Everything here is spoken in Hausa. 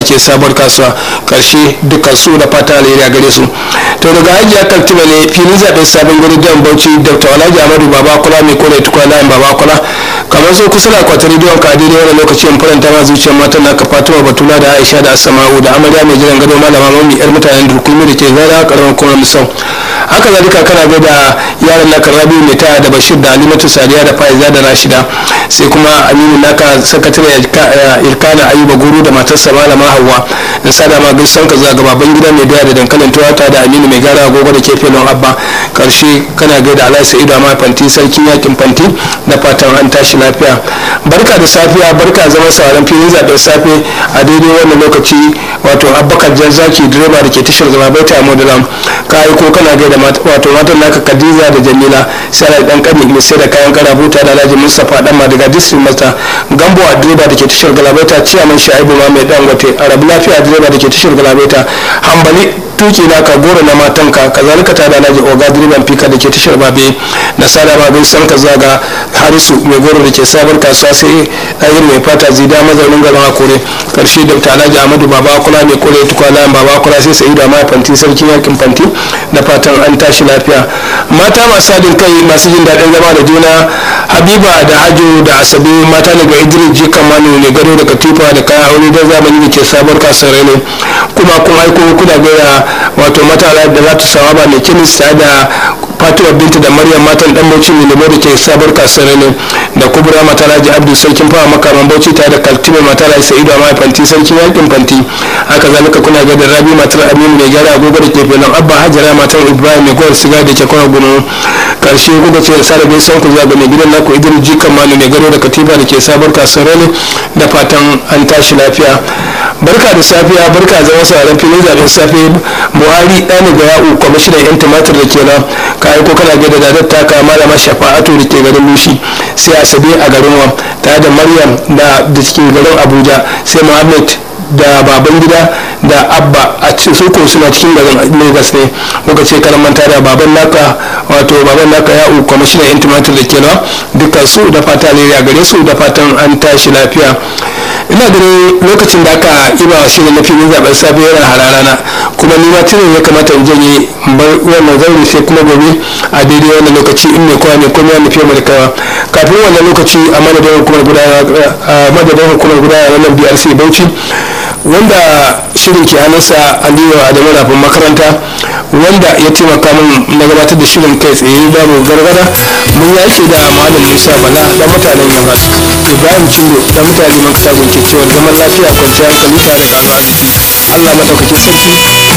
ke sabuwar kasuwa karshe dukkan su da fata alheri a gare su to daga hajiya kaltuba ne filin zaɓen sabon gari dan bauchi dr alhaji amadu baba kula mai kore tukwa layin baba kula kamar so kusa da akwatin rediyon ka daidai wani lokacin faranta ma zuciyar matan naka fatima batula da aisha da asama'u da amarya mai jiran gado malama mami yar mutanen durkumi da ke zara karamar kuma misau haka zalika kana ga da yaran naka rabi mai ta da bashir da alimatu sadiya da faiza da rashida sai kuma aminu naka sakatare irkana ayuba guru da matarsa malama hawa in sada ma gaisan ka zaga baban gida mai doya da dankalin tuwata da aminu mai gara agogo da kefe don abba karshe kana gaida alai sa'idu amma fanti sarkin yakin fanti da fatan an tashi lafiya barka da safiya barka zama sauran filin zaben safe a daidai wannan lokaci wato abubakar jazzaki direba da ke tashar zama bai ta modulam ka aiko kana gaida wato matan naka kadiza da jamila sai dan kani mai sai da kayan karabuta da alhaji mustapha dan madiga district master gambo a direba da ke tashar galabaita ciyaman shaibu ma mai dangote arabu lafiya direba da ke tashar galabaita hambali tuki na ka goro na matanka kazalika ta da naji oga direban fika da ke tashar babe na sada ma bai san ka zaga harisu mai goro da ke sabar kasuwa sai ɗayir mai fata zida mazaunin garin akure karshe da ta alhaji amadu baba kula mai kore tukwa layan baba kula sai sai da ma fanti sarkin yakin fanti da fatan an tashi lafiya mata masu haɗin kai masu jin daɗin zama da juna habiba da hajo da asabe mata daga idris jikan manu mai gado da katifa da kayan aure da zamani da ke sabar kasuwar ne kuma kun aiko kuna gaya wato mata da za ta sawa ba mai kemis da fatima binta da maryam matan dan bauchi ne lemo da ke sabar kasuwar ne da kubura mata raji abdu sarkin fawa makaman bauchi tare da kaltime mata raji sa'idu a fanti sarkin yakin fanti haka zalika kuna ga da rabi matar aminu mai gyara agogo da ke filin abba hajara matar ibrahim mai gwar siga da ke kwana gunu karshe kuka ce sa da gaisan ku zaga mai gidan naku idris jikan malu mai gado da katifa da ke sabar kasuwar ne da fatan an tashi lafiya barka da safiya barka zama sauran filin zaben safe buhari ɗani ga ya'u kwamishinan yan tumatir da ke nan ka aiko kana ga da dadar taka malama shafa'atu da ke garin lushi sai asabe a garin wa tare da maryam da da ke garin abuja sai muhammad da baban gida da abba a suko suna cikin garin lagos ne muka ce karan manta da baban naka wato baban naka ya'u kwamishinan yan tumatir da ke nan dukkan su da fata ne a gare su da fatan an tashi lafiya ina ganin lokacin da aka iba wa shirin na filin zaben safe yana hararana kuma ni ma tunan ya kamata in janye wannan zaure sai kuma gobe a daidai wannan lokaci in mai kowa ne kuma ya nufi mai kawa kafin wannan lokaci a madadin hukumar gudanar wannan brc bauchi wanda shirin ke hannunsa aliyu adamu rafin makaranta wanda ya taimaka min na gabatar da shirin kai tsaye babu gargada mun yaki da malam musa bala dan mutanen yamma ibrahim cindo dan mutane man kasa gunke cewa zaman lafiya kwanciyar hankali tare da allah madaukakin sarki